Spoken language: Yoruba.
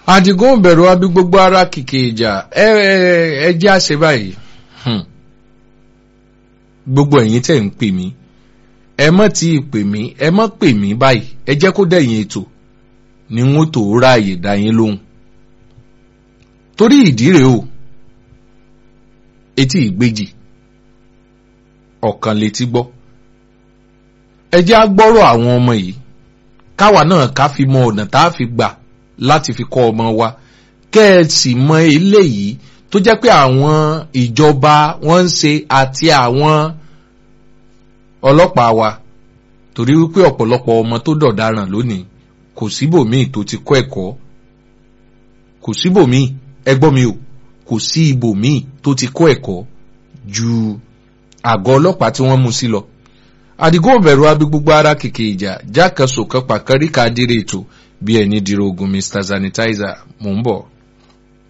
àdìgún bẹ̀rù abí gbogbo ara kìkì ìjà ẹ ẹ jẹ́ àṣẹ báyìí Hmm. gbogbo ẹ̀yin tẹ̀ ń pè mí ẹ mọ́ tí ì pè mí ẹ mọ́ pè mí báyìí ẹ jẹ́ kó dẹ̀yìn ètò ni wọ́n tó ráàyè dá yín lóhùn torí ìdí rèé o etí ìgbéjì ọ̀kan létí gbọ́ ẹ jẹ́ á gbọ́rọ̀ àwọn ọmọ yìí káwa náà ká fi mọ ọ̀nà tá a fi gbà láti fi kọ́ ọmọ wa kẹ́ ẹ sì mọ eléyìí tó jẹ́ pé àwọn ìjọba wọ́n ń ṣe àti àwọn ọlọ́pàá wa torí wípé ọ̀pọ̀lọpọ̀ ọmọ tó dọ̀daràn lónìí kò síbòmíì tó ti kọ́ ẹ̀kọ́ kò síbòmíì ẹgbọ́n mi o kò sí ibòmíì tó ti kọ́ ẹ̀kọ́ ju àgọ́ ọlọ́pàá tí wọ́n mú sí lọ àdìgún òbẹ̀rù abí gbogbo ara kìkì ìjà jákèsò kan pàkárí ká dire ètò bí ẹni dìrò ogun mr sanitizer mò ń bọ̀.